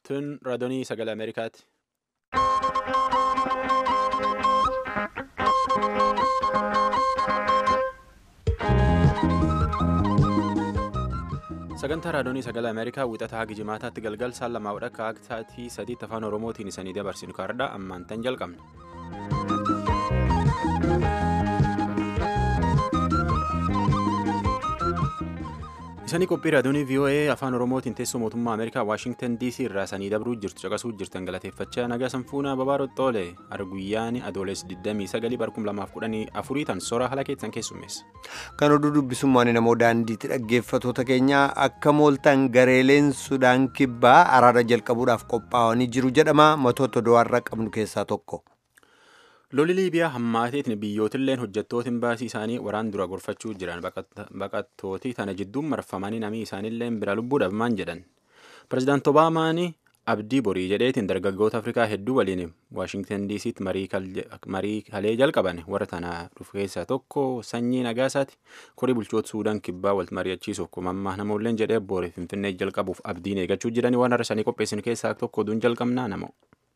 Tun raadiyoo sagalee Ameerikaati. Sagantaa raadiyoo sagalee Ameerikaa wixataa haga jimaataatti galgal saan lamaa wadhakka akka sa'aatii sadiitti afaan Oromootiin isanii dabarsinu kaardhaa ammaan tan jalqabna. Isanii qophii raadiyoo VOA afaan Oromootiin teessoo mootummaa Ameerikaa Waashingtan DC irraa sanii dabruu jirtu caqasuu jirtan galateeffachaa nagaa sanfuunaa babaaroo xoole arguyyaan adoolessi 29 barkum 2014 tan soora haala keessan keessummeessa. Kan oduu dubbisummaan namoo daandiitti dhaggeeffatoota keenyaa akka mooltan gareeleen Sudaan kibbaa araara jalqabuudhaaf qophaa'anii jiru jedhama matoota do'arra qabnu keessaa tokko. Lolli Liibiyaa hammaateetiin biyyootilleen hojjettoota imbaasii isaanii waraan dura gorfachuu jiran baqattootii tana jidduun marfamanii namii isaaniilleen bira lubbuu dhabmaan jedhan. Pireezidaanti Obaamaan abdii borii jedheetiin dargaggoota Afrikaa hedduu waliin Waashingtan DC'tti marii kalee jalqaban warra tana dhufu keessaa tokko sanyii nagaasaati. Korii bulchoota Suudaan kibbaa wal mari'achiisuuf kumammaa namoolleen jedhee boori Finfinnee jalqabuuf abdiin eeggachuu jiran waan har'a sanii qopheessinu keessaa tokko oduun jalqabnaa namoo.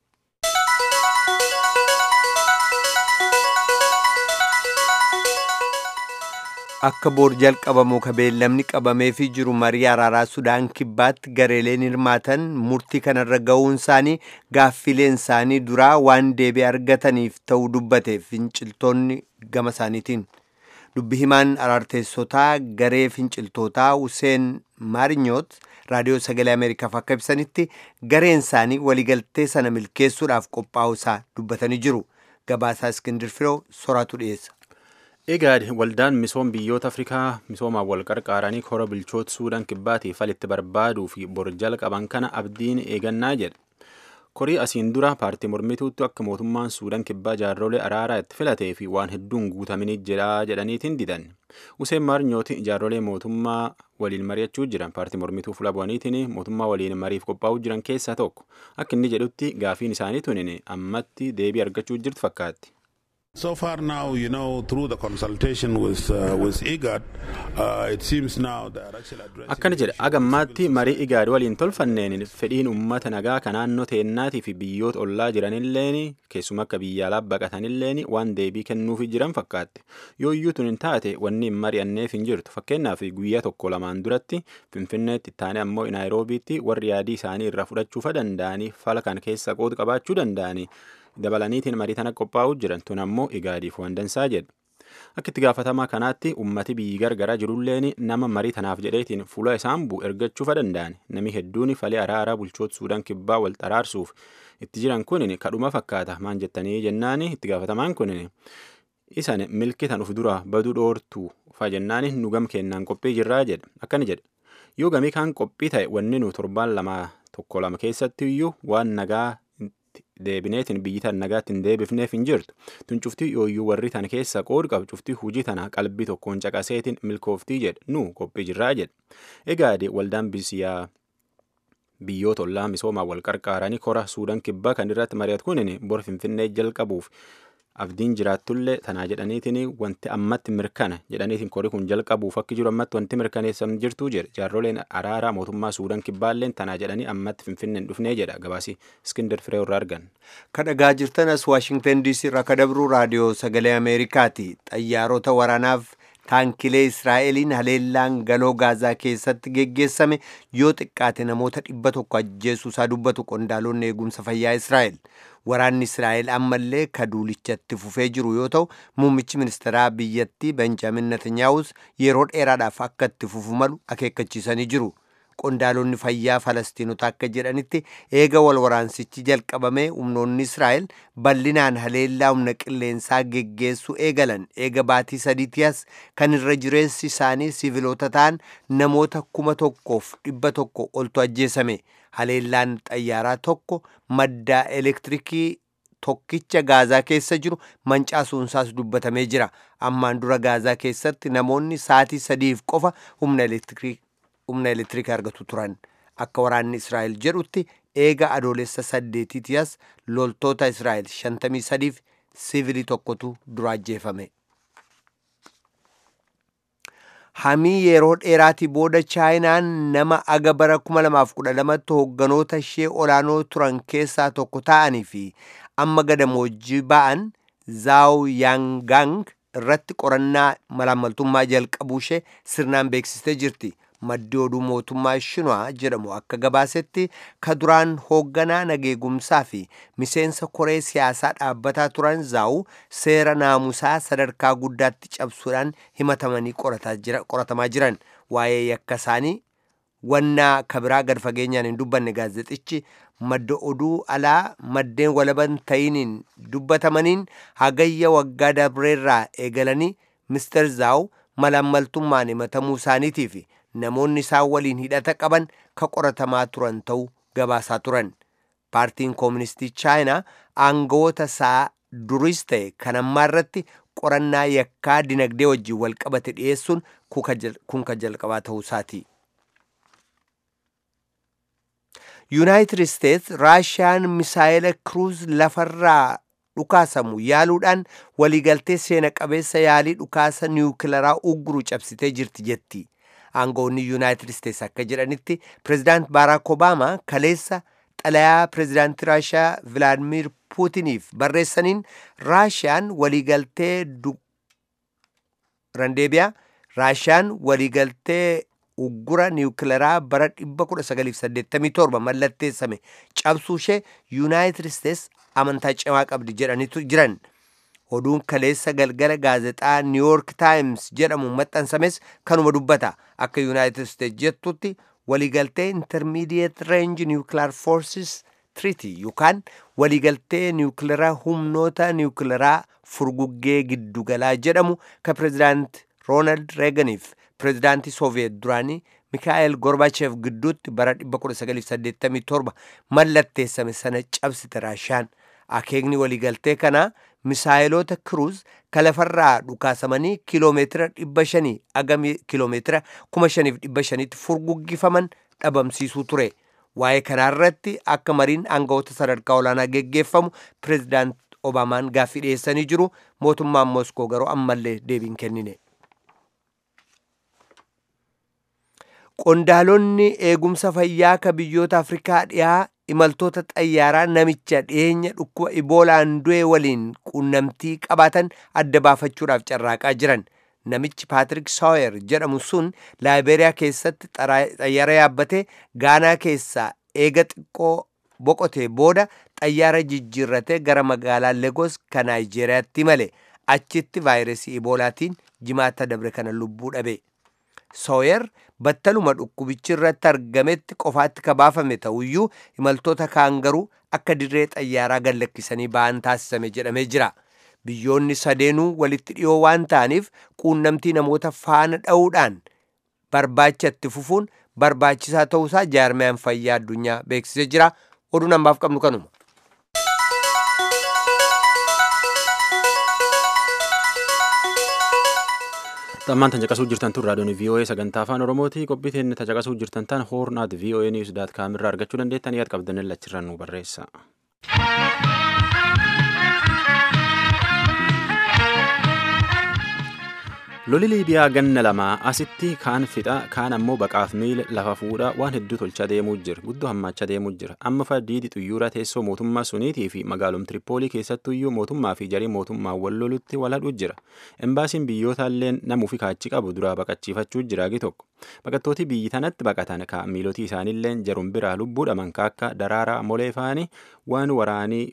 Akka boor jalqabamu ka beellamni qabameefii jiru marii araaraa Sudaan kibbaatti gareeleen hirmaatan murtii kanarra ga'uun isaanii gaaffileen isaanii duraa waan deebii argataniif ta'uu dubbate finciltoonni gama isaaniitiin. Dubbi himaan araarteessotaa garee finciltootaa Huseen Maarinyoot raadiyoo sagalee Ameerikaaf akka ibsanitti gareen isaanii waliigaltee sana milkeessuudhaaf qophaa'uu isaa dubbatanii jiru. Gabaasaa Iskindir Firoo soraatu dhiyeessa. Egaad waldaan misoom biyyoota Afrikaa misoomaan wal qarqaaranii kora bulchoota Suudaan kibbaatiif falitti barbaaduu fi borjala qaban kana abdiin eegannaa jedha. Korii asiin dura paartii mormituutti akka mootummaan Suudaan kibbaa jaarrolee araaraa itti filatee fi waan hedduun guutaminii jira jedhaniitiin didan. Useen Maarnyooti jaarrolee mootummaa waliin mari'achuu jiran paartii mormituu fuula bu'aniitiin mootummaa waliin mariif qophaa'uu jiran keessaa tokko. Akka inni jedhutti gaafiin isaanii tunin ammatti deebii argachuu jirtu fakkaatti. So far now, you know, through the consultation with uh, with IGAD, uh, it seems now they are actually addressing. Akkana jedha agammaatti marii IGAD waliin tolfanneen fedhiin uummata nagaa kan naannoo teennaatii fi biyyoota ollaa jiranilleen keessuma akka biyya alaa baqatanilleen waan deebii kennuufi jiran fakkaatti. Yoo iyyuu tun hin taate wanni hin mari'anneef hin jirtu. Fakkeenyaaf guyyaa tokko lamaan duratti Finfinneetti taane ammoo Naayiroobiitti warri yaadii isaanii irraa fudhachuufa danda'anii fala kan keessa qooda qabaachuu danda'anii. dabalaniitiin marii tana qophaa'uu jiran tun ammoo igaadiif waan dansaa jedha. Akka itti gaafatamaa kanaatti ummati biyyi gargaraa jirulleen nama marii tanaaf jedheetiin fuula isaan bu'u ergachuufa danda'an nami hedduun falee araaraa bulchoota Suudaan kibbaa wal xaraarsuuf itti jiran kunin kadhuma fakkaata maan jettanii jennaan itti gaafatamaan kunin isan milkitan uf dura baduu dhoortuu fa jennaan nu gam kennaan qophii jirraa jedha akkana jedha yoo gamii kaan qophii ta'e wanni nu torbaan lama tokko lama keessatti iyyuu waan nagaa deebineetiin biyyi tan nagaatti hin deebifneef hin jirtu tun cuftii yooyyuu warri tan keessa qood qabu cuftii hujii tana qalbii tokkoon caqaseetiin milkooftii jedhe nu qophii jirraa jedhe egaade waldaan biyyaa biyyoota ollaa misoomaa wal qarqaaranii kora suudaan kibbaa kan irratti mari'atu kunin bor finfinnee jalqabuuf abdiin jiraattullee tanaa jedhaniitiin wanti ammatti mirkana jedhaniitiin kori kun jalqabuuf akka jiru ammatti wanti mirkaneessan jirtuu jedhe jaarroleen araaraa mootummaa suudaan kibbaalleen tanaa jedhanii ammatti finfinneen dhufnee jedha gabaasi iskindar firee irraa argan. kadhagaa jirtanas waashingtan diisii irraa kadabruu raadiyoo sagalee ameerikaati xayyaarota waraanaaf taankilee israa'eliin haleellaan galoo gaazaa keessatti geggeessame yoo xiqqaate namoota dhibba tokko ajjeesuusaa dubbatu qondaalonni eegumsa fayyaa israa'el waraanni israa'el ammallee kaduulichatti fufee jiru yoo ta'u muummichi ministeeraa biyyattii benjaamin netanyaahus yeroo dheeraadhaaf akka itti fufu malu akeekkachiisanii jiru qondaalonni fayyaa falastiinota akka jedhanitti eega wal waraansichi jalqabamee humnoonni israa'el bal'inaan haleellaa humna qilleensaa geggeessuu eegalan eega baatii sadiitiyas kan irra jireessi isaanii siviloota ta'an namoota kuma tokkoof dhibba tokko oltu ajjeesame haleellaan xayyaaraa tokko maddaa elektirikii tokkicha gaazaa keessa jiru mancaasuunsaas dubbatamee jira ammaan dura gaazaa keessatti namoonni sa'atii sadiif qofa humna elektirikii humna elektirikaa argatu turan akka waraanni israa'el jedhutti eega adoolessa saddeetitiyas loltoota israa'el shantamii sadiif sivilii tokkotu dura ajjeefame. hamii yeroo dheeraatii booda chaayinaan nama aga bara 2012tti hoogganoota ishee olaanoo turan keessaa tokko ta'anii fi amma gadamoojjii ba'an zaaw yaangang irratti qorannaa malaammaltummaa jalqabuu ishee sirnaan beeksistee jirti. maddi oduu mootummaa shinwaa jedhamu akka gabaasetti ka duraan hoogganaa nageegumsaa fi miseensa koree siyaasaa dhaabbataa turan zaa'u seera naamusaa sadarkaa guddaatti cabsuudhaan himatamanii qoratamaa jiran waa'ee yakka isaanii wannaa kabiraa gad fageenyaan hin dubbanne gaazexxichi madda oduu alaa maddeen walaban ta'iniin dubbatamaniin hagayya waggaa dabreerraa eegalanii mister zaa'u malaammaltummaan himatamuu isaaniitii fi namoonni isaan waliin hidhata qaban ka qoratamaa turan ta'uu gabaasaa turan paartiin kooministii chaayinaa aangawoota isaa duris ta'e kan ammaa irratti qorannaa yakkaa dinagdee wajjin wal qabate dhiyeessuun kun ka jalqabaa ta'uu isaati. yuunaayitid isteets raashiyaan misaayila kiruuz lafarraa dhukaasamu yaaluudhaan waliigaltee seena qabeessa yaalii dhukaasa niwukilaraa ugguru cabsitee jirti jetti. aangoonni yuunaayitid isteets akka jedhanitti pirezidaant baaraak obaamaa kaleessa xalayaa pirezidaantii raashiyaa vilaadimir puutiniif barreessaniin raashiyaan waliigaltee randeebiyaa raashiyaan waliigaltee uggura niwukilaraa bara 1987 mallatteessame cabsuu ishee yuunaayitid isteets amantaa cimaa qabdi jedhanitu jiran. oduun kaleessa galgala gaazexaa niiwuork taayims jedhamu maxxansames kanuma dubbata akka yuunaayitid isteets jettutti waliigaltee intermidiyeet reenji niwukilaar foorsis tiriitii yookaan waliigaltee niwukilaraa humnoota niwukilaraa furguggee giddugalaa jedhamu ka pirezidaant roonaald reeganiif pirezidaantii sooviyeet duraanii mikaa'el gorbacheef gidduutti bara 1987 mallatteessame sana cabsite raashiyaan akeekni waliigaltee kanaa misaayiloota kiruuz ka lafarraa dhukaasamanii kiloomeetira dhibba shanii aga kiloomeetira kuma shaniif dhibba shaniitti furguggifaman dhabamsiisuu ture waa'ee kanaarratti akka mariin aangawoota sadarkaa olaanaa geggeeffamu pirezidaant obaamaan gaaffii dhiyeessanii jiru mootummaan moskoo garuu ammallee deebiin kennine. qondaalonni eegumsa fayyaa ka biyyoota afrikaa dhiyaa imaltoota xayyaaraa namicha dhiyeenya dhukkuba iboolaan du'e waliin quunnamtii qabaatan adda baafachuudhaaf carraaqaa jiran namichi paatrik saawer jedhamu sun laayibeeriyaa keessatti xayyaara yaabbatee gaanaa keessaa eega xiqqoo boqotee booda xayyaara jijjiirratee gara magaalaa legos ka naayijeeriyaatti male achitti vaayirasii iboolaatiin jimaata dabre kana lubbuu dhabe sooyer battaluma dhukkubichi irratti argametti qofaatti ka baafame ta'uyyuu imaltoota kaan garuu akka dirree xayyaaraa gallakkisanii ba'an taasisame jedhamee jira biyyoonni sadeenuu walitti dhiyoo waan ta'aniif quunnamtii namoota faana dha'uudhaan barbaacha itti fufuun barbaachisaa ta'uusaa jaarmiyaan fayyaa addunyaa beeksisee jira oduun ammaaf qabnu kanuma. xammaan tan caqasuu jirtan tun raadiyoon VOA sagantaa afaan oromooti qophii teenne ta caqasuu jirtan tan hoornaat VOA news daat kaamirraa argachuu dandeettan yaad qabdan lachirran nu barreessa. loli liibiyaa ganna lamaa asitti kaan fixa kaan ammoo baqaaf miila lafa fuudha waan hedduu tolchaa deemuu jira guddoo hammachaa deemuu jira amma faddiidi xuyyoora teessoo mootummaa suniitii fi magaalum tiripoolii keessattuyyuu mootummaa fi jarii mootummaa wal lolutti wal hadhuu jira embaasiin biyyootallee namuu fi kaachi qabu duraa baqachiifachuu jira gi tokko baqattooti biyyi tanatti baqatan ka miilotii isaaniillee jarum biraa lubbuu dhaman ka akka daraaraa molee faanii waan waraanii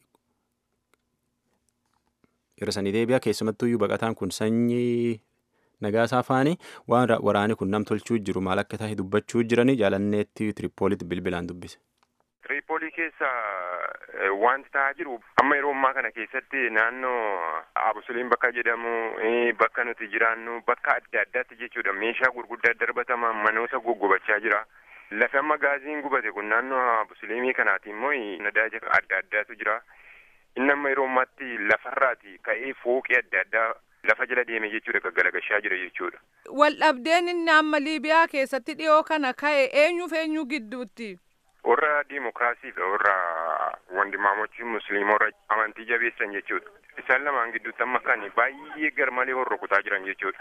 hir'isanii deebi'a keessumattuyyuu baqataan kun sanyii nagaasaa faanii waan waraani kun nam tolchuu jiru maal akka tahe dubbachuu jiranii jaalanneetti tiripoolitti bilbilaan dubbise. tiripoolii keessa wanti ta'aa jiru amma yeroo ammaa kana keessatti naannoo abusuliin bakka jedhamu bakka nuti jiraannu bakka adda addaatti jechuudha meeshaa gurguddaa darbatamaa manoota goggubachaa jira. lafi amma gaaziin gubate kun naannoo abusuliimii kanaati immoo nadaaja adda addaatu jira. inni amma yeroo ammaatti lafarraati ka'ee fooqii adda addaa lafa jala deeme jechuudha gaggalagashaa jira jechuudha. Waldhabdeen inni amma Liibiyaa keessatti dhiyoo kana ka'e eenyuuf eenyu gidduutti? Warra diimokiraasii fi warra wandimaamochi musliima warra amantii jabeessan jechuudha. Isaan lamaan gidduutti amma kan baay'ee garmalee horrokutaa jiran jechuudha.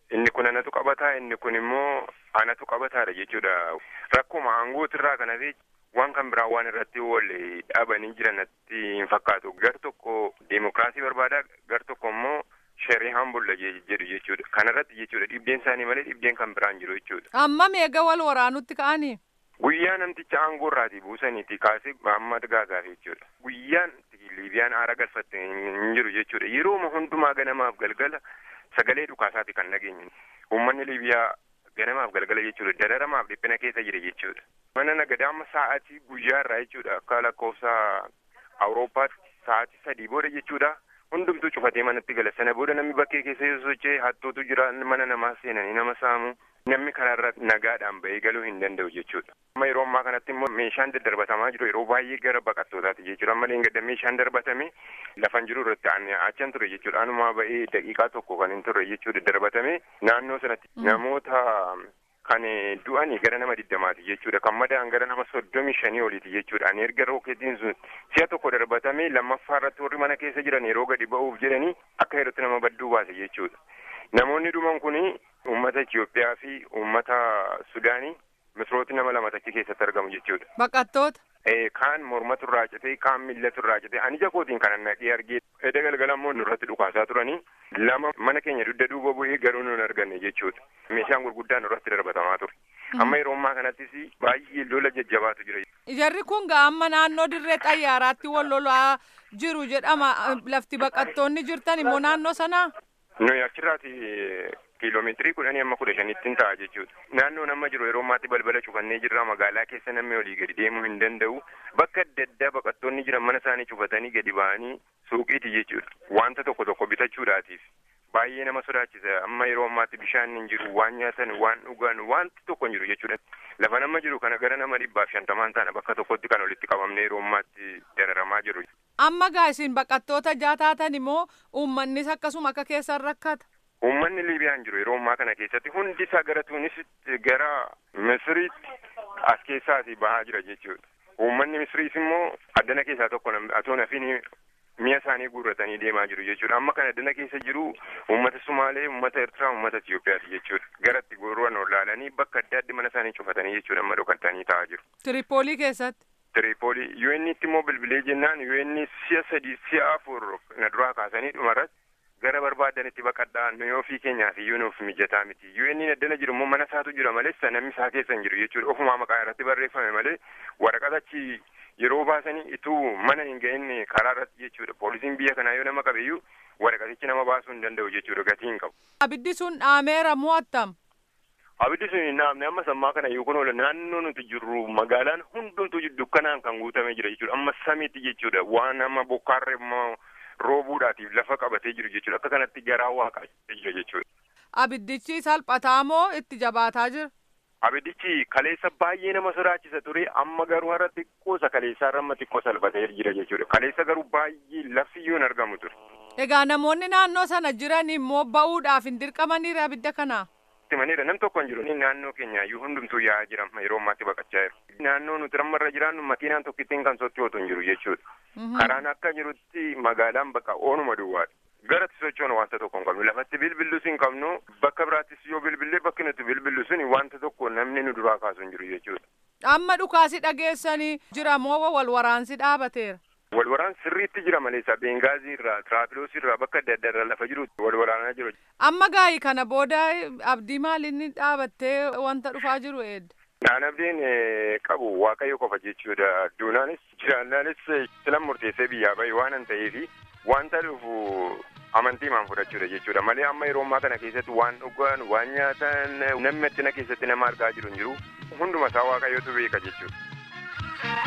inni kun anatu qabataa inni kun immoo anatu qabataadha jechuudha rakkuma aangootirraa kana fi waan kan biraa waan irratti wal dhaabanii jiranatti hin fakkaatu gar tokko deemokiraasii barbaada gar tokko immoo shari'aan bulla jedhu jechuudha kanarratti jechuudha dhibdeen isaanii malee dhibdeen kan biraan jiru jechuudha. Amma meeqa wal waraanutti ka'anii? Guyyaa namticha aangoo irraatii buusaniiti kaasee Mahammad Gaagaaf jechuudha. Guyyaan Liibiyaan aara galfatte hin jiru jechuudha. Yerooma hundumaa ganamaaf galgala sagalee dhukaasaati kan nageenye. Uummanni Liibiyaa ganamaaf galgala jechuudha. Dararamaaf dhiphina keessa jira jechuudha. Mana nagadaa amma sa'aatii guyyaa irraa jechuudha. Akka lakkoofsa Awurooppaatti sa'aatii sadii booda jechuudha. Hundumtuu cufatee manatti gala. Sana booda namni bakkee keessa yoo socho'e hattootu jira mana namaa seenanii nama saamu. Namni kanarra nagaadhaan bahee galuu hin danda'u jechuudha. Amma yeroo ammaa kanatti immoo meeshaan daddarbatamaa jiru yeroo baay'ee gara baqattootaati jechuudha. Amma leengadda meeshaan darbatame lafan jiru irratti achan ture jechuudha. Anumaa bahee daqiiqaa tokko kan hin turre jechuudha darbatame naannoo sanatti namoota kan du'anii gara nama diddamaati jechuudha. Kan madaa'an gara nama soddomii shanii oliiti jechuudha. Ani erga rookeetiin sun si'a tokko darbatame lammaffaa irratti warri mana keessa jiran yeroo gadi ba'uuf jedhanii akka yerootti nama badduu baase jechuudha. Namoonni dhuman kuni uummata Itoophiyaa fi uummata Sudaanii misrooti nama lama achi keessatti argamu jechuudha. Baqattoota. Kaan mormatu irraa citee kaan millatu irraa citee ani ija kootiin kan naqee argee edda galgala immoo nurratti dhukaasaa turanii lama mana keenya dugda duuba bu'ee garuu nun arganne jechuudha. Meeshaan gurguddaan nurratti darbatamaa ture. Amma yeroo ammaa kanattis baay'ee lola jajjabaatu jira. Jarri kun gaa amma naannoo dirree xayyaaraatti wal lolaa jiru jedhama lafti baqattoonni jirtan immoo naannoo sanaa. Nuyi achirraati kiiloomeetirii kudhanii amma kudha shanittiin ta'a jechuudha. Naannoon amma jiru yeroo ammaatti balbala cufannee jirra magaalaa keessa namni olii gadi deemuu hin danda'u. Bakka adda addaa baqattoonni jiran mana isaanii cufatanii gadi ba'anii suuqiiti jechuudha. Wanta tokko tokko bitachuudhaatiif. Baay'ee nama sodaachisa. Amma yeroo ammaatti bishaan hin jiru, waan nyaatan, waan dhugan, wanti tokko hin jiru jechuudha. Lafa nama jiru kana gara nama dhibbaaf shantamaan taana bakka tokkotti kan walitti qabamne yeroo ammaatti dararamaa jiru. Amma gaa isin baqattoota jaataatan immoo uummannis akkasuma akka keessan rakkata. Uummanni Liibiyaan jiru yeroo ammaa kana keessatti hundi isaa gara Tuunisitti gara Misiriitti as keessaati bahaa jira jechuudha. Uummanni Misiriis immoo addana keessaa tokko atoo nafiin mi'a isaanii guurratanii deemaa jiru jechuudha. Amma kan addana keessa jiru uummata Sumaalee, uummata Eertiraa, uummata Itiyoophiyaati jechuudha. Garatti goruwan olaalanii bakka adda addi mana isaanii cufatanii jechuudha amma dhokatanii taa'aa jiru. Tiripoolii keessatti. Tiripoolii UN'tti immoo bilbilee jennaan UN si'a sadii si'a afur na duraa kaasanii dhumarratti gara barbaadanitti baqadhaa nuyi ofii keenyaaf iyyuu nuuf mijataa miti. UN addana jiru immoo mana isaatu jira malee namni isaa keessa hin jiru jechuudha. Ofumaa maqaa irratti barreeffame malee waraqata achi yeroo baasanii ituu mana hin ga'inne karaa irratti jechuudha. Poolisiin biyya kanaa yoo nama qabeeyyuu waraqatichi nama baasuu hin danda'u jechuudha. Gatii hin qabu. Abiddi sun dhaameera moo attam? Abiddi sun hin dhaamne amma sammaa kana yoo kun oola naannoo nuti jirru magaalaan hundumtuu dukkanaan kan guutamee jira jechuudha. Amma samiitti jechuudha. Waan amma bokkaarra immoo roobuudhaatiif lafa qabatee jiru jechuudha. Akka kanatti garaa waaqaa jira jechuudha. Abiddichi salphataa moo itti jabaataa jira? Abiddichi kaleessa baay'ee nama sodaachisa ture amma garuu har'a xiqqoosa kaleessaa irra amma xiqqoo salphatee jira jechuudha. Kaleessa garuu baay'ee lafti hin argamu ture. Egaa namoonni naannoo sana jiran immoo ba'uudhaaf hin dirqamaniire abidda kanaa? Timaniidha nam tokko hin jiru. Naannoo keenya iyyuu hundumtuu yaa'aa jira yeroo ammaatti baqachaa jiru. Naannoo nuti rammarra jiraannu makiinaan tokkittiin kan sochootu hin jiru jechuudha. Karaan akka jirutti magaalaan bakka oonuma duwwaadha. Garatti sochoon wanta tokko hin qabnu. Lafatti bilbillus hin qabnu. Bakka biraattis yoo bilbillee bakki nuti bilbillu suni wanta tokko namni nu duraa kaasu hin jiru jechuudha. Amma dhukaasi dhageessanii jira moo wal waraansi dhaabateera? Wal waraan sirriitti jira malee isa Bengaazii irraa, Tiraapiloos irraa bakka adda addaa irraa lafa jiru wal waraanaa jiru. Amma gaa'ii kana booda abdii maaliin dhaabattee wanta dhufaa jiru eedda? Naan abdiin qabu waaqayyo qofa jechuudha. Duunaanis jiraannaanis silan murteessee biyyaa bahe waan hin ta'eefi wanta dhufu amantii maan fudhachuudha jechuudha. Malee amma yeroo ammaa kana keessatti waan dhugan, waan nyaatan namni addina keessatti nama argaa jiru hin jiru. Hunduma isaa waaqayyotu beeka jechuudha.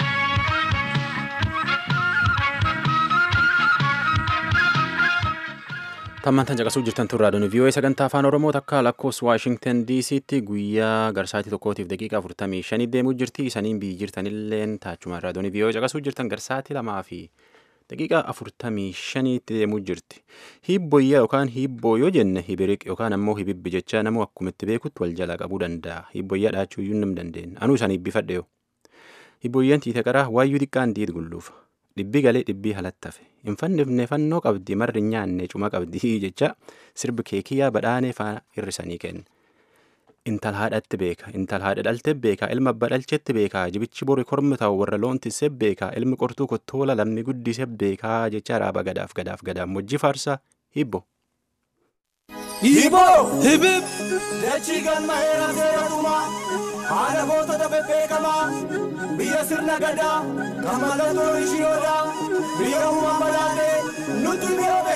Tammantan caqasuu jirtan turraa doonii vii'oo'ee sagantaa afaan oromoo takka lakkoofsa waashingtan diisiitti guyyaa garsaatii tokkootiif daqiiqaa afurtamii shanii deemuu jirti isaniin biyyi jirtanilleen taachuma irraa doonii vii'oo'ee caqasuu jirtan garsaatii lamaa fi daqiiqaa afurtamii shaniitti deemuu jirti. Hibboyyaa yookaan hibboo yoo jenne hibiriq yookaan ammoo hibibbi jecha namuu akkumitti beekutti wal jala qabuu danda'a. Hibboyyaa dhaachuu iyyuu nam dandeenya. Anuu isaan hibbifadhe yoo. Hibboyyaan tiite qaraa waayyuu xiqqaan diid gulluufa. dhibbi galee dhibbii halatti hafe hin fannifne fannoo qabdi marri hin nyaanne cuma qabdi jecha sirbi keekiyyaa badhaanee faana hirrisanii kenne. Intal haadhatti beeka intal haadha dhalte beeka ilma abbaa dhalchetti beeka jibichi bori kormi ta'u warra loon tisse beeka ilmi qortuu kottoola lammi guddise beeka jecha raaba gadaaf gadaaf gadaaf mojjii faarsaa hibbo. Hiboo hibib dachii galma heera seeraatumaa haala gootota bebbeekamaa biyya sirna gadaa kan mallattoo ishiyoodaa biyya uumaa balaatee nutti mi'oobe.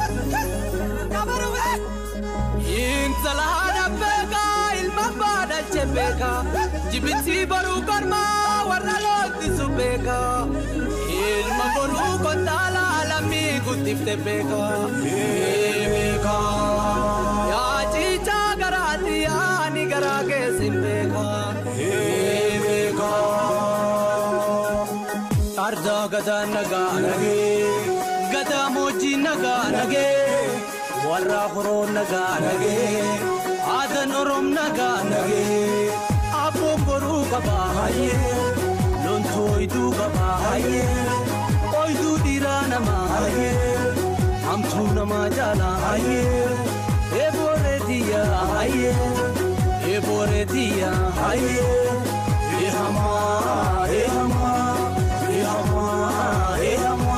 Intala haadha beekaa ilma abbaa dhalche beekaa jibitti boruu kormaa warra loottisu beekaa ilma boruu kontaala lammii guddifte beekaa beekaa yaa ciichaa garaatti yaani garaa keessin beekaa beekaa ardaa gadaa nagaa nagee gadaa moojjii nagaa nagee. warra horoo nagaa nagee aadan oroom nagaa nagee abboon boruu qabaa hayyee lontoo iduu qabaa hayyee ooyiduu dhiiraa namaa hayyee hamtuu namaa jaalaa hayyee eebooree diyyaa hayyee eebooree diyyaa hayyee eehamaa eehamaa eehamaa eehamaa.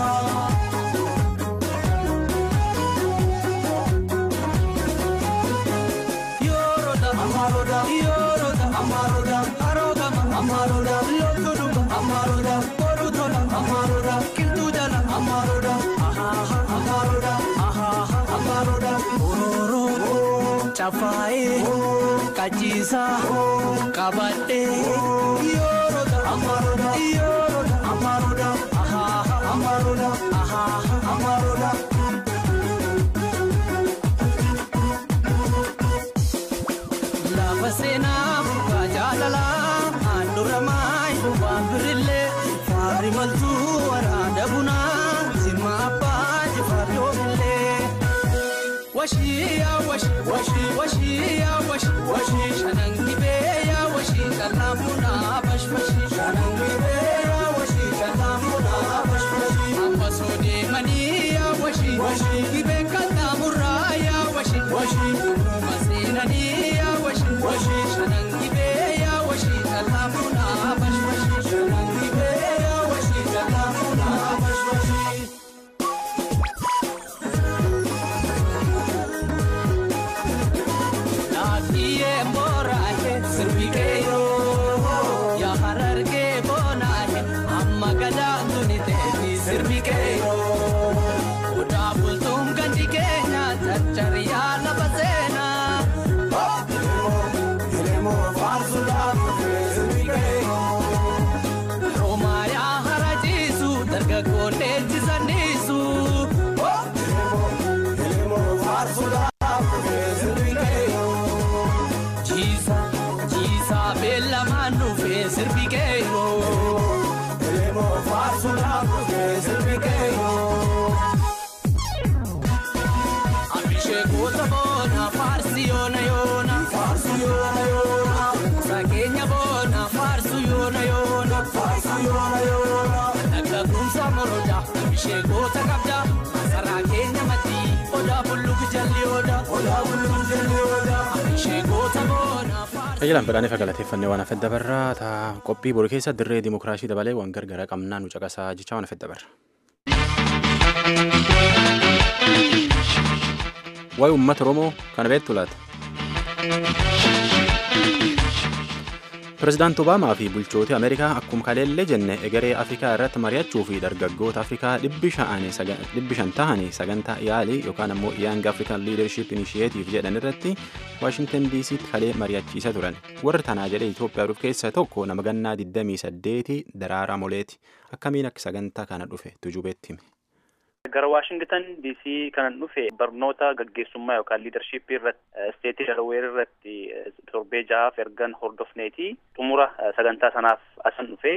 amaroda yoroda amaroda arogama amaroda lokuduba amaroda korutola amaroda kintujala amaroda ahaha amaroda ahaha amaroda ororo chafae kachisa kabadde yoroda amaroda yoroda amaroda ahaha amaroda ahaha amaroda lafa seenaa bu'aa jaalalaa handhuura maayi waan birillee faarri maltuu waraana bunaa zimma abbaa jifaarri oomillee. Washii yaa washii washii washii yaa washii washii shanan gibee yaa washii kallaan bunaa bashbashii shanan gibee yaa washii kallaan bunaa bashbashii. Ambasoo deemanii yaa washii washii gibeen kallaan murraa yaa washii washii duruma seenanii yaa washii washii shanan gibee yaa washii kallaan bunaa bashbashii shanan gibee yaa washii kallaan bunaa bashbashii. Naanniyee mooraahe sirbigeeyo yaa harargee boonaahe amma gadaa tuni teeti sirbigeeyo odaa bultuun gandi keenya caccariyaa lafa seenaa. Roomayaa harajiisu dargaggoon leenjisaniisu. Jiisa jiisa beellamaan dhufee sirbi keeyoo. Elemoo faarsuudhaaf dhufee sirbi keeyoo. Abishee goota boona faarsi yoona yoona. Faarsi yoona yoona. Sakeenya boona faarsu yoona yoona. Faarsu yoona yoona. Dhagga kumsa moroda abishee goota qabda. Masaraa keenya maddii odaa bulluku jalli odaa. Odaa bulluku jalli odaa. Abishee goota boona faarsi. Tajaajilaan fedhaan ifa galateeffannee waan hafedda barraa taa qophii boru keessa dirree dimokiraasii dabalee waan gargara qabnaa nu caqasaa jecha waan hafedda barra. Waa'ee uummata Oromoo kana beektu laata? Pireezidaanti Obaamaa fi bulchooti Ameerikaa akkuma kaleellee jenne egeree Afrikaa irratti mari'achuu fi dargaggoota Afrikaa dhibbi shan tahanii sagantaa yaalii yookaan ammoo Young African Leadership Initiative jedhan irratti Waashingtan DC'tti kalee mari'achiisa turan. Warri tanaa jedhee Itoophiyaa dhufu keessaa tokko nama gannaa 28 Daraaraa Moleeti. Akkamiin akka sagantaa kana dhufe tujubeetti hime. Gara Waashingtan DC kanan dhufe barnoota gaggeessummaa yookaan liidarshiippii irratti isteetii Dalaweer irratti torbee ja'aaf ergan hordofneeti xumura sagantaa sanaaf asan dhufe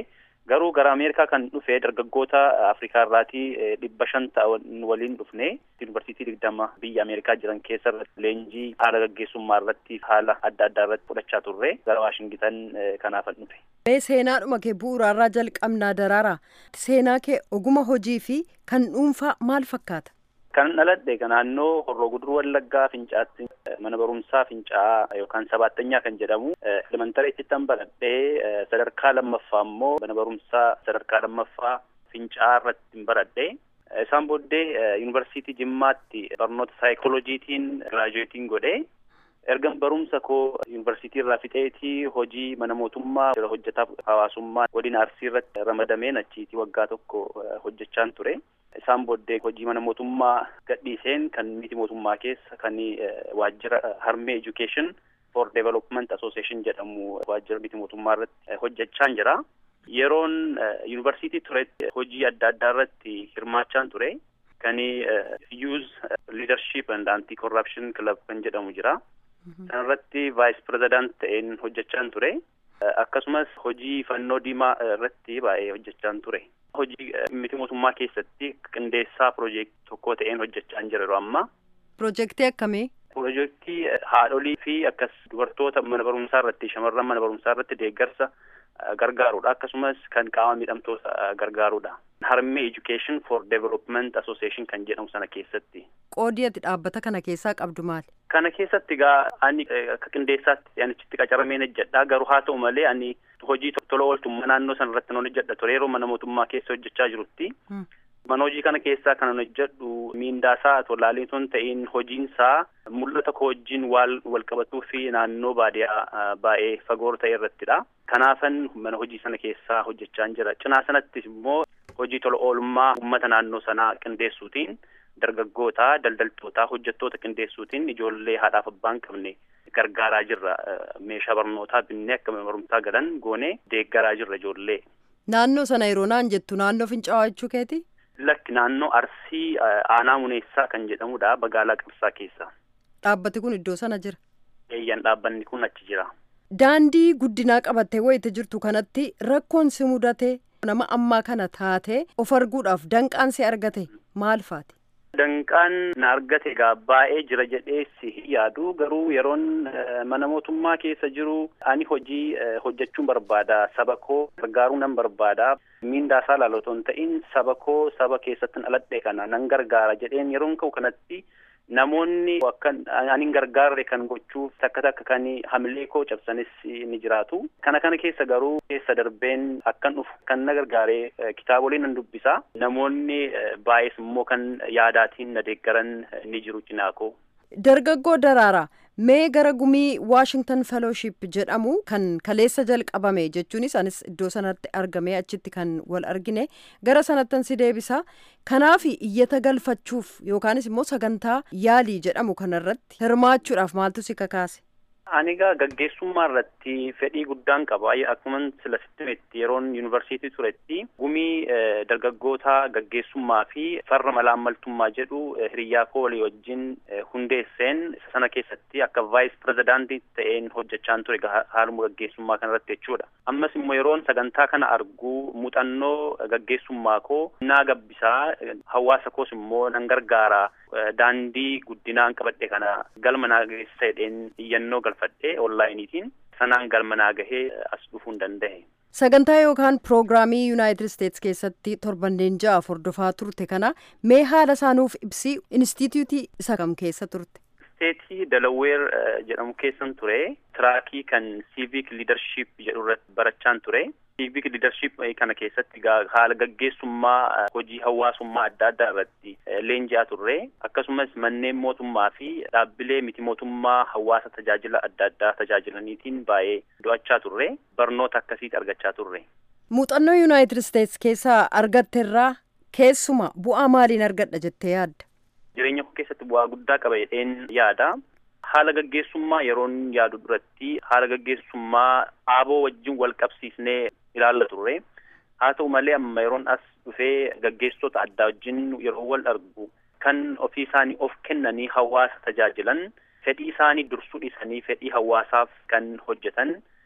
Garuu gara Ameerikaa kan dhufe dargaggoota Afrikaa irraatii dhibba shan ta'an waliin dhufne yuunivarsiitii digdama biyya Ameerikaa jiran keessa irratti leenjii haala gaggeessummaa irratti haala adda addaa irratti fudhachaa turre gara Waashingitan kanaafan dhufe. Mee seenaadhuma kee bu'uuraarraa jalqabnaa daraara. Seenaa kee oguma hojii fi kan dhuunfaa maal fakkaata? Kan dhaladhe naannoo Horroo Guduruu Wallaggaa Fincaatti mana barumsaa Fincaa yookaan sabaattanyaa kan jedhamu elementareetti tan baradhee sadarkaa lammaffaa immoo mana barumsaa sadarkaa lammaffaa Fincaa irratti baradhe. Isaan booddee yuunivarsiitii Jimmaatti barnoota saayikolojiitiin giraajuweetiin godhe. Erga barumsa koo yuunivarsiitii irraa fixeetii hojii mana mootummaa jira hojjetaaf hawaasummaa godina Arsii irratti ramadameen achiitii waggaa tokko hojjechaan ture. Isaan booddee hojii mana mootummaa gadhiiseen kan miti mootummaa keessa kan waajjira harmee education for development association jedhamu waajjira miti mootummaa irratti hojjechaan jira. Yeroon yuunivarsiitii turetti hojii adda addaa irratti hirmaachaan ture. Kan youth leadership and anti corruption club kan jedhamu jira. Sanarratti vice president ta'een hojjechaan ture. Akkasumas hojii fannoo diimaa irratti baay'ee hojjechaan ture. Hojii miti mootummaa keessatti qindeessaa piroojeektii tokko ta'een hojjechaan jira yeroo ammaa. Piroojeektii akkamii? Piroojeektii haadholii fi akkas dubartoota mana barumsaa irratti shamarran mana barumsaa irratti deeggarsa gargaarudha. Akkasumas kan qaama miidhamtoota gargaarudha. Harmee Education for Development Association kan jedhamu sana keessatti. Qoodii ati dhaabbata kana keessaa qabdu maali? Kana keessatti egaa ani akka qindeessaatti anichitti qacarameen hojjedha. Garuu haa ta'u malee ani hojii tola ooltummaa naannoo sana irratti nan hojjedha ture yeroo mana mootummaa keessa hojjechaa jirutti. Mana hojii kana keessaa kan hojjedhu miindaasaa tolaalee osoo hin ta'in hojiinsaa mul'ata koo wajjin wal qabatuu fi naannoo baadiyaa baay'ee fagoo ta'e irrattidha. Kanaafan mana hojii sana keessaa hojjechaan jira. Cinaa sanattis immoo hojii tola oolummaa uummata naannoo sanaa qindeessuutiin dargaggoota, daldaltoota, hojjettoota qindeessuutiin ijoollee haadhaaf abbaa hin qabne gargaaraa jirra. Meeshaa barnootaa binnee akka mana barumsaa galan goonee deeggaraa jirra ijoollee. Naannoo sana yeroo naan jettu naannoo fincaa'aa jechuu keeti? Lakki naannoo Arsii aanaa muneessaa kan jedhamudha magaalaa Qarsaa keessa. Dhaabbati kun iddoo sana jira? Eeyyan dhaabbanni kun achi jira. Daandii guddinaa qabattee wayita jirtu kanatti rakkoon si mudate nama ammaa kana taate of arguudhaaf danqaan si argate maal faati? Danqaan na argate egaa baay'ee jira jedhee si yaadu garuu yeroon mana mootummaa keessa jiru ani hojii hojjechuun barbaada saba koo gargaaruu nan barbaada miindaasaa laala otoo hin ta'in saba koo saba keessatti dhaladhe kana nan gargaara jedheen yeroon ka'u kanatti namoonni akka ani hin gargaarre kan gochuuf takka takka kan hamilee koo cabsanis ni jiraatu. Kana kana keessa garuu keessa darbeen akkan dhufu kan na gargaare kitaabolee nan dubbisa. Namoonni baay'ees immoo kan yaadaatiin na deeggaran ni jiru cinaa koo. Dargaggoo daraaraa mee gara gumii Washington Fellowship jedhamu kan kaleessa jalqabame jechuunis anis iddoo sanatti argamee achitti kan wal argine gara sanattan si deebisa kanaaf iyyata galfachuuf yookaanis immoo sagantaa yaalii jedhamu kanarratti hirmaachuudhaaf maaltu si kakaase. Ani egaa gaggeessummaa irratti fedhii guddaan qaba. Akkuma sila sittimetti yeroon yuunivarsiitii turetti gumii dargaggoota gaggeessummaa fi farra malaammaltummaa jedhu hiriyyaa koo walii wajjin hundeesseen isa sana keessatti akka vaayis pirezidaantii ta'een hojjechaan ture haaluma gaggeessummaa kanarratti jechuudha. Ammas immoo yeroon sagantaa kana argu muuxannoo gaggeessummaa koo naa gabbisaa hawaasa koos immoo nan gargaara. Daandii guddinaan qabadhe kana galma naa geessa jedheen iyyannoo galfadhe onlaayiniitiin sanaan galma naa gahee as dhufuu hin danda'e. Sagantaa yookaan piroogiraamii Yuunaayitid Isteetsi keessatti torbanneen ja'a hordofaa turte kana mee haala isaanuuf ibsii inistitiyuutii isa kam keessa turte? Isteetii Dalaweer jedhamu keessan ture. Tiraakii kan Civic Leadership jedhu irratti barachaan ture. Civic Leadership kana keessatti haala gaggeessummaa hojii hawaasummaa adda addaa irratti leenji'aa turre. Akkasumas manneen mootummaa fi dhaabbilee miti mootummaa hawaasa tajaajila adda addaa tajaajilaniitiin baay'ee do'achaa turre. Barnoota akkasiiti argachaa turre. Muuxannoo Yuunaayitid Isteetsi keessaa argatte irraa keessuma bu'aa maaliin argadha jettee yaadda? Jireenya koo keessatti bu'aa guddaa qaba jedheen yaada. Haala gaggeessummaa yeroon yaadu duratti haala gaggeessummaa aaboo wajjin wal qabsiisnee ilaalla turre. Haa ta'u malee amma yeroon as dhufee gaggeessitoota addaa wajjin yeroo wal argu kan ofii isaanii of kennanii hawaasa tajaajilan fedhii isaanii dursuu dhiisanii fedhii hawaasaaf kan hojjetan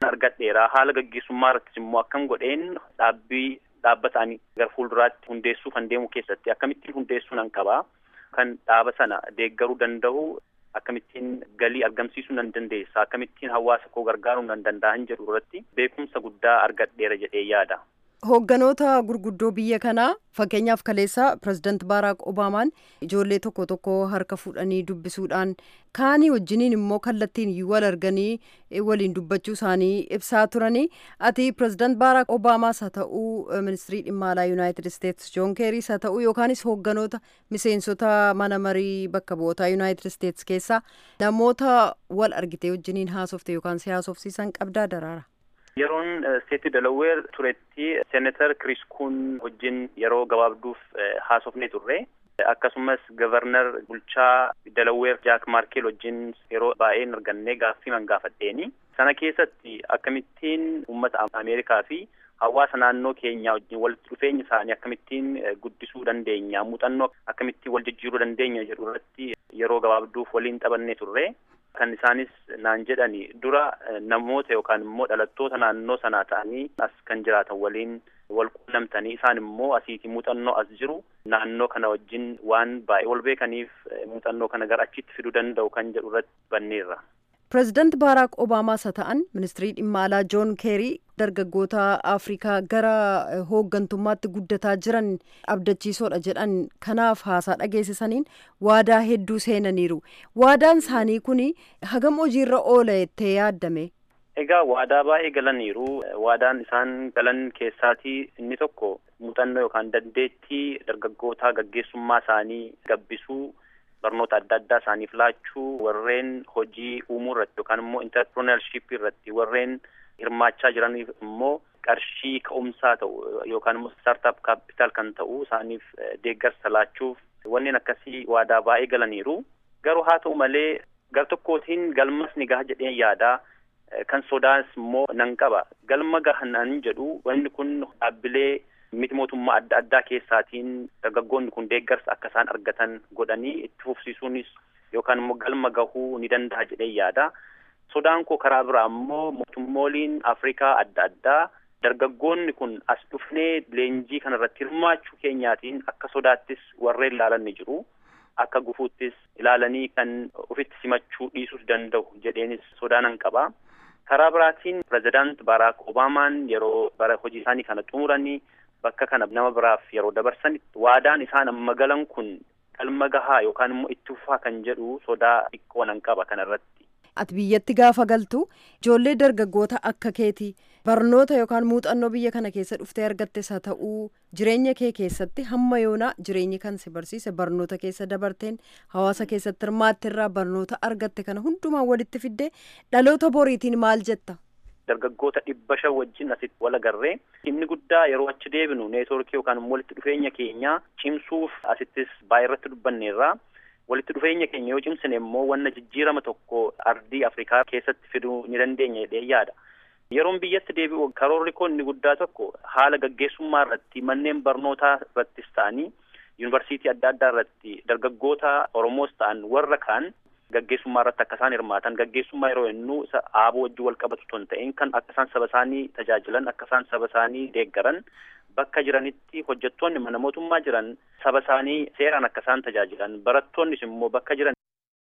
argadheera haala gaggeessummaa irrattis immoo akkam godheen dhaabbii dhaabbataan gara fuulduraatti hundeessuuf kan deemu keessatti akkamittiin hundeessuu nan qabaa kan dhaaba sana deeggaruu danda'u akkamittiin galii argamsiisuu nan dandeessa akkamittiin hawaasa koo gargaaruu nan danda'an jedhu irratti beekumsa guddaa argadheera jedhee yaada. Hoogganoota gurguddoo biyya kanaa fakkeenyaaf kaleessa pirezidaant Baaraak Obaamaan ijoollee tokko tokko harka fuudhanii dubbisuudhaan kaanii wajjiniin immoo kallattiin wal arganii waliin dubbachuu isaanii ibsaa turanii ati pirezidaant Baaraak Obaamaas haa ta'uu ministirii dhimma alaa Yuunaayitid Isteetsi Joon Keeriis haa ta'uu yookaanis hoogganoota miseensota mana marii bakka bu'ootaa Yuunaayitid Isteetsi keessaa namoota wal argitee wajjiniin haasofte yookaan si haasofsiisan qabdaa daraara. Yeroon seetii Delaweer turetti seenatar Kiriis Kuun wajjin yeroo gabaabduuf haasofnee turre. Akkasumas gavarnar bulchaa Delaweer Jaak Maarkeel wajjin yeroo baay'ee hin argannee gaaffii man gaafadheeni. Sana keessatti akkamittiin uummata Ameerikaa fi hawaasa naannoo keenyaa wajjin walitti dhufeenya isaanii akkamittiin guddisuu dandeenya muuxannoo akkamittiin wal jijjiiruu dandeenya jedhu irratti yeroo gabaabduuf waliin taphannee turre. Kan isaanis naan jedhani dura namoota yookaan immoo dhalattoota naannoo sanaa ta'anii as kan jiraatan waliin wal quunnamtanii isaan immoo asiiti muuxannoo as jiru naannoo kana wajjin waan baay'ee wal beekaniif muuxannoo kana gara achitti fiduu danda'u kan jedhu irratti banneerra. Pireezidaant Baaraak Obaamaas haa ta'an ministirii dhimma alaa Joon Keerii dargaggoota Afrikaa gara hooggantummaatti guddataa jiran abdachiisoodha jedhan kanaaf haasaa dhageessisaniin waadaa hedduu seenaniiru. Waadaan isaanii kun hagam hojiirra oola jettee yaaddame. Egaa waadaa baay'ee galaniiru. Waadaan isaan galan keessaatii inni tokko muuxannoo yookaan dandeettii dargaggootaa gaggeessummaa isaanii gabbisuu barnoota adda addaa isaaniif laachuu warreen hojii uumuu irratti yookaan immoo interpreneurship irratti warreen hirmaachaa jiraniif immoo qarshii ka'umsaa ta'u yookaan immoo startup capital kan ta'u isaaniif deeggarsa laachuuf wanneen akkasii waadaa baay'ee galaniiru. Garuu haa ta'u malee gar tokkootiin galmas ni gaha jedheen yaadaa kan sodaas immoo nan qaba. Galma gahan jedhu wanni kun dhaabbilee miti mootummaa adda addaa keessaatiin dargaggoonni kun deeggarsa akka isaan argatan godhanii itti fufsiisuunis yookaan immoo galma gahuu ni danda'a jedhee yaada. Sodaan koo karaa biraa immoo mootummooliin Afrikaa adda addaa dargaggoonni kun as dhufnee leenjii kana irratti hirmaachuu keenyaatiin akka sodaattis warreen ilaalan ni jiru. Akka gufuuttis ilaalanii kan ofitti simachuu dhiisuus danda'u jedheenis sodaa nan qaba. Karaa biraatiin pirezidaant Baaraak Obaamaan yeroo bara hojii isaanii kana xumuranii bakka kana nama biraaf yeroo dabarsan waadaan isaan amma galan kun galma gahaa yookaan immoo itti fufaa kan jedhu sodaa xiqqoo nan qaba kanarratti. Ati biyyatti gaafa galtu ijoollee dargaggoota akka keeti barnoota yookaan muuxannoo biyya kana keessa dhuftee argattes haa ta'uu jireenya kee keessatti hamma yoonaa jireenyi kan si barsiise barnoota keessa dabarteen hawaasa keessatti hirmaatte irraa barnoota argatte kana hundumaa walitti fiddee dhaloota boriitiin maal jetta? dargaggoota dhibba shan wajjin asitti wal agarree inni guddaa yeroo achi deebinu neetworkii yookaan walitti dhufeenya keenya cimsuuf asittis baay'ee irratti dubbanneerra. Walitti dhufeenya keenya yoo cimsine immoo wanna jijjiirama tokko ardii Afrikaa keessatti fiduu ni dandeenya jedhee yaada. Yeroon biyyatti deebi'u karoorri koo inni guddaa tokko haala gaggeessummaa irratti manneen barnootaa irrattis ta'anii yuunivarsiitii adda addaa irratti dargaggoota Oromoos ta'an warra kaan gaggeessummaa irratti akka isaan hirmaatan gaggeessummaa yeroo jennu isa aaboo wajjin wal qabatu osoo hin ta'in kan akka isaan saba isaanii tajaajilan akka isaan saba isaanii deeggaran bakka jiranitti hojjettoonni mana mootummaa jiran saba isaanii seeraan akka isaan tajaajilan barattoonnis immoo bakka jiran.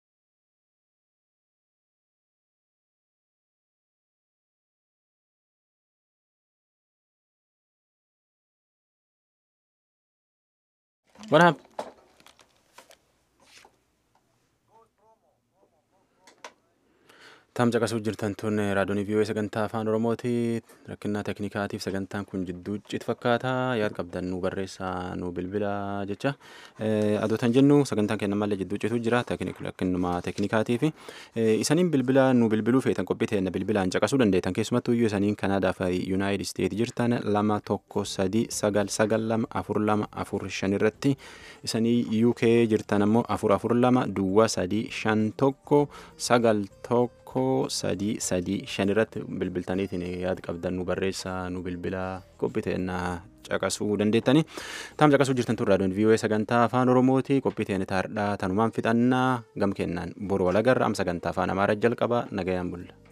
What happened? Tam caqasuu jirtan tun raadiyoon vii'oo sagantaa afaan oromooti rakkinaa teeknikaatiif sagantaan kun jidduu cit fakkaata yaad qabdan nu barreessaa nu bilbila jecha adootan jennu sagantaan kenna malee jidduu citu jira rakkinuma teeknikaatiif isaniin bilbila nu bilbiluu feetan qophii ta'e bilbilaan caqasuu dandeettan keessumattuu iyyuu isaniin kanaadaa fi yuunaayitid isteet jirtan lama tokko sadii sagal sagal lama afur lama afur shan irratti isanii uk jirtan ammoo afur afur lama duwwaa sadii shan tokko sagal tokko. tokko sadii sadii shan irratti bilbiltaniitiin yaada qabdan nu barreessaa nu bilbila qophii ta'ennaa caqasuu dandeettani taam caqasuu jirtan tun raadiyoon vii'oo sagantaa afaan oromooti qophii ta'enne taardhaa tanumaan fixannaa gam kennaan boru walagarra am sagantaa afaan amaaraa jalqaba nagayaan bulla.